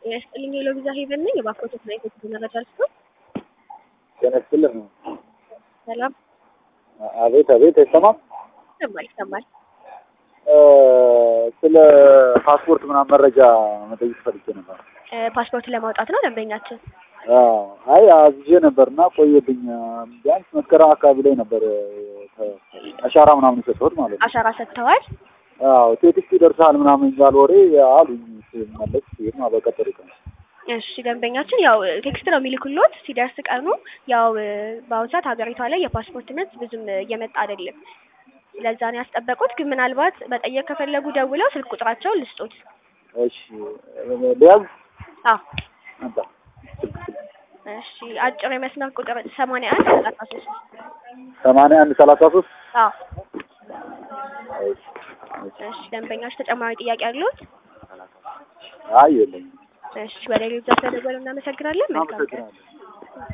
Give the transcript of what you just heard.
ጤና ይስጥልኝ የሎቢዛ ሄቨን ነኝ። የባኮቴት እና የቴክኖ መረጃ ልስቶ ጤና ይስጥልኝ። ሰላም አቤት አቤት፣ አይሰማም? ይሰማል ይሰማል። ስለ ፓስፖርት ምናምን መረጃ መጠየቅ ፈልጌ ነበር። እ ፓስፖርት ለማውጣት ነው ደንበኛችን። አዎ፣ አይ አዝዤ ነበርና ቆየብኝ። ቢያንስ መስከረም አካባቢ ላይ ነበር ተ- አሻራ ምናምን የሰጠሁት ማለት ነው። አሻራ ሰጥተዋል። አዎ ቴክስት ይደርሳል ምናምን የሚባል ወሬ አሉኝ። ስመለስ ሲሄድ ማለት በቀጠሮ ቀን እሺ ደንበኛችን ያው ቴክስት ነው የሚልኩሎት ሲደርስ ቀኑ። ያው እ በአሁኑ ሰዓት ሀገሪቷ ላይ የፓስፖርት ምርት ብዙም እየመጣ አይደለም። ለዛ ነው ያስጠበቁት። ግን ምናልባት መጠየቅ ከፈለጉ ደውለው ስልክ ቁጥራቸውን ልስጡት። እሺ ሊያዝ አዎ አንተ ስልክ ስልክ እሺ አጭር የመስመር ቁጥር ሰማንያ አንድ ሰላሳ ሶስት ሰማንያ አንድ ሰላሳ ሶስት አዎ እሺ እሺ። እሺ ደንበኛች ተጨማሪ ጥያቄ አሉት? አይ የለኝም። እሺ ወደ ሌሎች ስለደወሉ እናመሰግናለን። መልካም ቀን። አመሰግናለሁ።